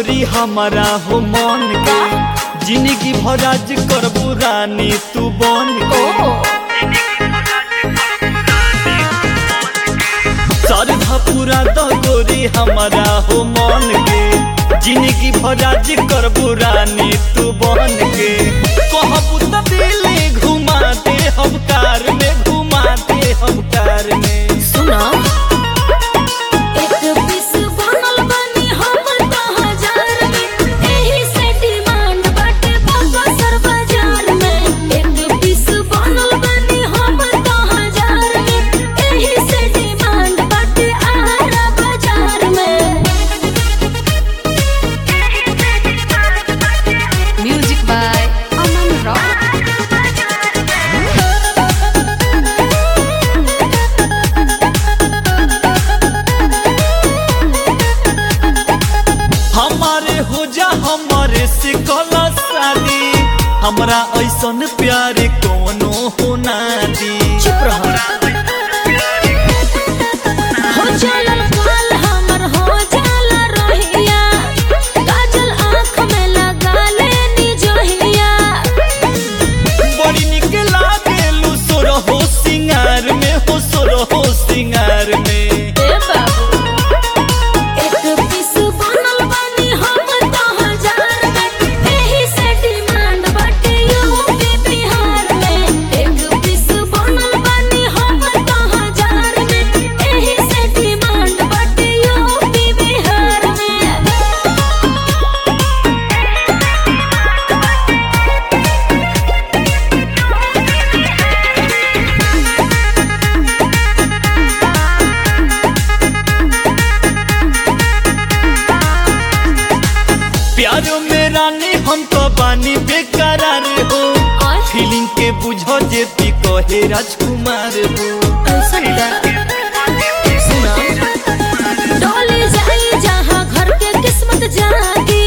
गोरी हमारा हो मन के जिंदगी भराज करबू रानी तू बन के सरधा पूरा द गोरी हमारा हो मन के जिंदगी भराज करबू रानी तू बन के कहबू त दिले घुमा दे हम कार में घुमा दे हम कार में सुना एक पीस बनल बनी हम तो हजार में एही से डिमांड बाटे बाबा सर बाजार में एक पीस बनल बनी हम तो हजार में एही से डिमांड बाटे आरा बाजार में Music by Aman Rock. हमारे हो जा हमारे से कला शादी हमरा ऐसन प्यार कोनो हो ना दी चुप रहो हो चलल काल हमर हो जाला रहिया काजल आँख में लगा लेनी जोहिया बड़ी निक लागेलू सोर हो सिंगार में हो सोर हो सिंगार में ए बाबू एक पीस बनल बनी हम तो हजार में एही से डिमांड बाटे यूपी बिहार में एक पीस बनल बनी हम तो हजार में एही से डिमांड बाटे यूपी बिहार में प्यारो में रानी हम तो बानी बेकरार हो और फीलिंग के बुझो जे पी कहे राजकुमार हो डोली जाई जहाँ घर के किस्मत जागी